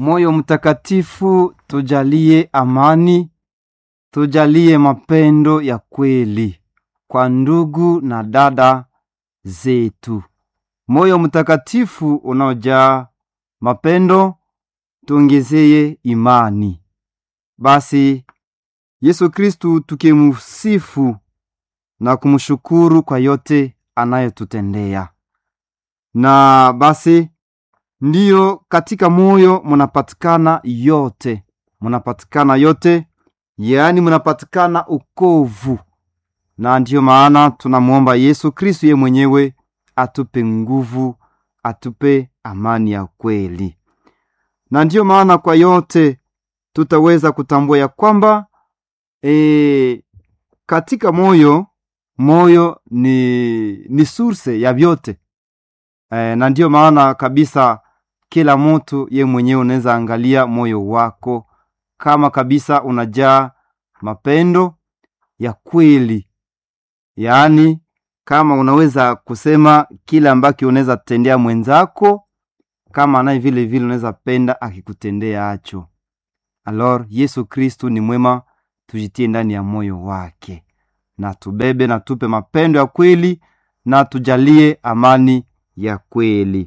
moyo mtakatifu tujalie amani tujalie mapendo ya kweli kwa ndugu na dada zetu moyo mtakatifu unaojaa mapendo tuongezeye imani basi yesu kristu tukimusifu na kumshukuru kwa yote anayotutendea na basi ndiyo katika moyo munapatikana yote munapatikana yote yaani munapatikana ukovu na ndiyo maana tunamwomba yesu kristu ye mwenyewe atupe nguvu atupe amani ya kweli na ndiyo maana kwa yote tutaweza kutambua ya kwamba e, katika moyo moyo ni ni source ya vyote e, na ndiyo maana kabisa kila mtu ye mwenyewe unaweza angalia moyo wako kama kabisa unajaa mapendo ya kweli yaani kama unaweza kusema kile ambacho unaweza tendea mwenzako kama naye vile vile unaweza penda akikutendea acho alor yesu kristu ni mwema tujitie ndani ya moyo wake na tubebe na tupe mapendo ya kweli na tujalie amani ya kweli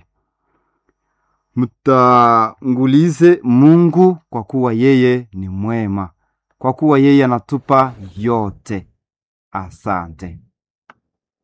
mtangulize mungu kwa kuwa yeye ni mwema kwa kuwa yeye anatupa yote asante